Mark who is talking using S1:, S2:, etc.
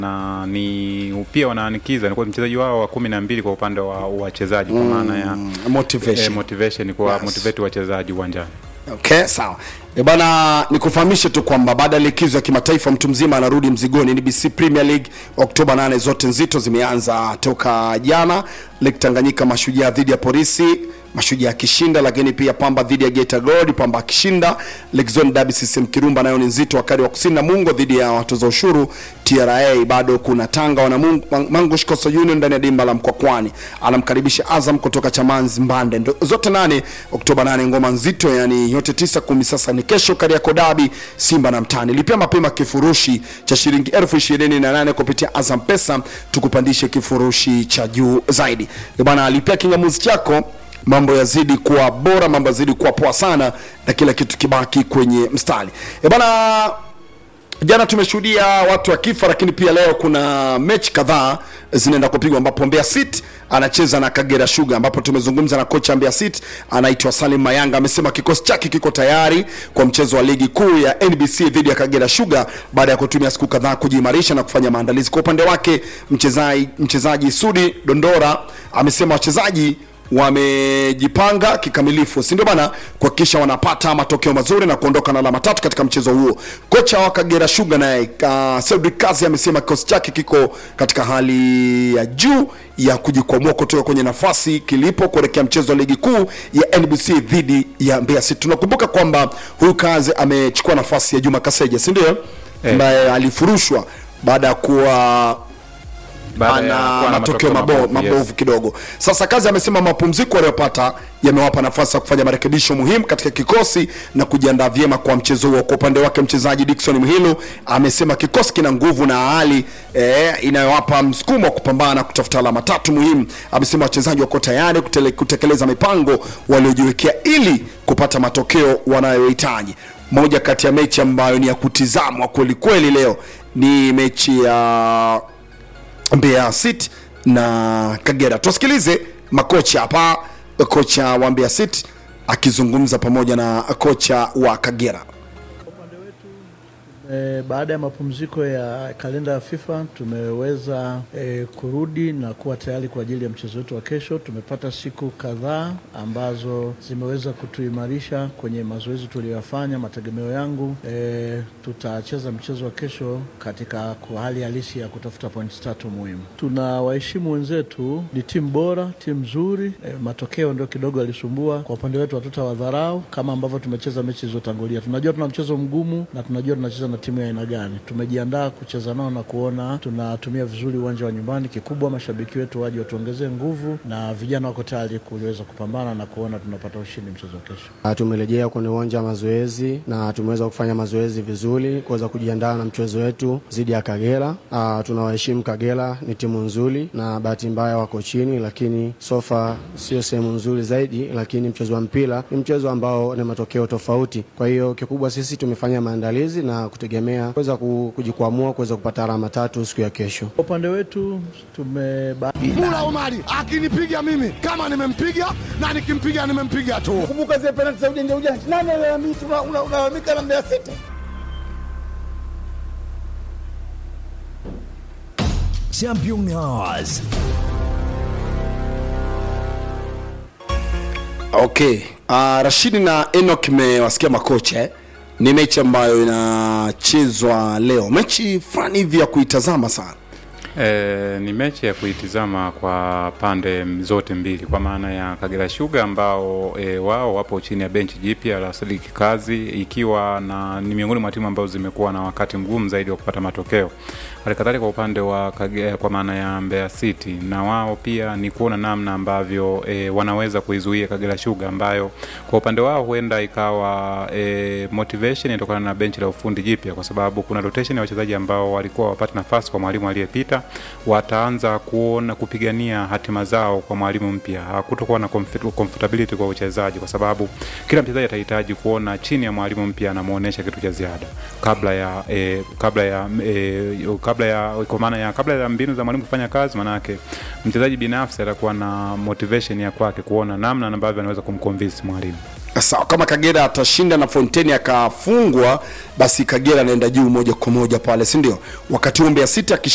S1: na ni pia wanaanikiza ni kwa mchezaji wao wa kumi na mbili kwa upande wa wachezaji kwa maana ya
S2: motivation.
S1: eh, motivation kwa
S2: Yes.
S1: motivate wachezaji uwanjani.
S2: Okay, sawa. E bana, nikufahamishe tu kwamba baada ya likizo ya kimataifa mtu mzima anarudi mzigoni. NBC Premier League Oktoba 8 zote nzito zimeanza toka jana. Lake Tanganyika Mashujaa dhidi ya Polisi, Mashujaa akishinda, lakini pia Pamba dhidi ya Geita Gold, Pamba akishinda. Lake Zone Derby CCM Kirumba nayo ni nzito, wakati wa kusini na Mungo dhidi ya watoza ushuru TRA. Bado kuna Tanga wana Mungu, Mangush Coastal Union ndani ya dimba la Mkwakwani anamkaribisha Azam kutoka Chamanzi Mbande. Ndo- Zote nane Oktoba 8 ngoma nzito, yani yote tisa kumi. Sasa ni kesho Kariakoo Derby, Simba na Mtani. Lipia mapema kifurushi cha shilingi elfu ishirini na nane kupitia Azam Pesa, tukupandishe kifurushi cha juu zaidi. Eh bana, lipia kingamuzi chako mambo yazidi kuwa bora, mambo yazidi kuwa poa sana, na kila kitu kibaki kwenye mstari. E bana, jana tumeshuhudia watu wakifa, lakini pia leo kuna mechi kadhaa zinaenda kupigwa, ambapo Mbeya City anacheza na Kagera Sugar, ambapo tumezungumza na kocha Mbeya City anaitwa Salim Mayanga, amesema kikosi chake kiko tayari kwa mchezo wa ligi kuu ya NBC dhidi ya Kagera Sugar baada ya kutumia siku kadhaa kujiimarisha na kufanya maandalizi. Kwa upande wake mchezaji mchezaji Sudi Dondora amesema wachezaji wamejipanga kikamilifu, si ndio bana, kuhakikisha wanapata matokeo mazuri na kuondoka na alama tatu katika mchezo huo. Kocha wa Kagera Sugar naye uh, Cedric Kazi amesema kikosi chake kiko katika hali ya juu ya kujikwamua kutoka kwenye nafasi kilipo kuelekea mchezo wa ligi kuu ya NBC dhidi ya Mbeya City. Tunakumbuka kwamba huyu Kazi amechukua nafasi ya Juma Kaseja, si ndio,
S1: Eh.
S2: ambaye alifurushwa baada ya kuwa
S1: Baada ya
S2: ana
S1: kuwa na
S2: matokeo
S1: matokeo
S2: mabo-
S1: mabovu, yes.
S2: mabovu kidogo. Sasa kazi amesema mapumziko aliyopata yamewapa nafasi ya kufanya marekebisho muhimu katika kikosi na kujiandaa vyema kwa mchezo huo. Kwa upande wake mchezaji Dickson Mhilo amesema kikosi kina nguvu na hali eh, inayowapa msukumo wa kupambana na kutafuta alama tatu muhimu. Amesema wachezaji wako tayari kutele- kutekeleza mipango waliojiwekea ili kupata matokeo wanayohitaji. Moja kati ya mechi ambayo ni ya kutizamwa kweli kweli leo ni mechi ya Mbeya City na Kagera. Tusikilize makocha hapa, kocha wa Mbeya City akizungumza pamoja na kocha wa Kagera.
S3: E, baada ya mapumziko ya kalenda ya FIFA tumeweza e, kurudi na kuwa tayari kwa ajili ya mchezo wetu wa kesho. Tumepata siku kadhaa ambazo zimeweza kutuimarisha kwenye mazoezi tuliyoyafanya. Mategemeo yangu e, tutacheza mchezo wa kesho katika kwa hali halisi ya kutafuta pointi tatu muhimu. Tuna waheshimu wenzetu, ni timu bora, timu nzuri. E, matokeo ndio kidogo yalisumbua kwa upande wetu, hatutawadharau kama ambavyo tumecheza mechi zilizotangulia. Tunajua tuna mchezo mgumu na tunajua tunacheza na timu ya aina gani. Tumejiandaa kucheza nao na kuona tunatumia vizuri uwanja wa nyumbani. Kikubwa mashabiki wetu waje watuongezee nguvu, na vijana wako tayari kuweza kupambana na kuona tunapata ushindi mchezo wa kesho.
S4: Ah, Tumerejea kwenye uwanja wa mazoezi na tumeweza kufanya mazoezi vizuri kuweza kujiandaa na mchezo wetu dhidi ya Kagera. Ah, Tunawaheshimu Kagera, ni timu nzuri na bahati mbaya wako chini, lakini sofa sio sehemu nzuri zaidi, lakini mchezo wa mpira ni mchezo ambao ni matokeo tofauti. Kwa hiyo kikubwa sisi tumefanya maandalizi na kutegemea kuweza ku- kujikwamua kuweza kupata alama tatu siku ya kesho.
S3: Kwa upande wetu tume
S5: Mula Omari akinipiga mimi kama nimempiga na nikimpiga nimempiga tu.
S6: Kumbuka zile penalti za ujanja ujanja, nani alalamika? Una- una- Unalalamika na Mbeya City.
S7: Champion Hours.
S2: Okay. Uh, Rashidi na Enoch mmewasikia makocha eh? Ni mechi ambayo inachezwa leo, mechi fulani hivi ya kuitazama sana.
S1: E, ni mechi ya kuitizama kwa pande zote mbili, kwa maana ya Kagera Sugar ambao e, wao wapo chini ya benchi jipya la Sadiki Kazi, ikiwa na ni miongoni mwa timu ambazo zimekuwa na wakati mgumu zaidi wa kupata matokeo. Halikadhalika kwa upande wa Kage, kwa maana ya Mbeya City, na wao pia ni kuona namna ambavyo e, wanaweza kuizuia Kagera Sugar ambayo kwa upande wao huenda ikawa e, motivation inatokana na benchi la ufundi jipya, kwa sababu kuna rotation ya wachezaji ambao walikuwa wapate nafasi kwa mwalimu aliyepita, wataanza kuona kupigania hatima zao kwa mwalimu mpya. Hakutokuwa na comfort- comfortability kwa uchezaji, kwa sababu kila mchezaji atahitaji kuona chini ya mwalimu mpya anamuonesha kitu cha ziada kabla ya e, kabla ya e, kabla ya kwa maana ya kabla ya mbinu za mwalimu kufanya kazi, maanake mchezaji binafsi atakuwa na motivation ya kwake kuona namna ambavyo anaweza kumconvince mwalimu.
S2: Sawa, kama Kagera atashinda na Fonteni akafungwa, basi Kagera anaenda juu moja kwa moja pale, si ndio? Wakati huo Mbeya City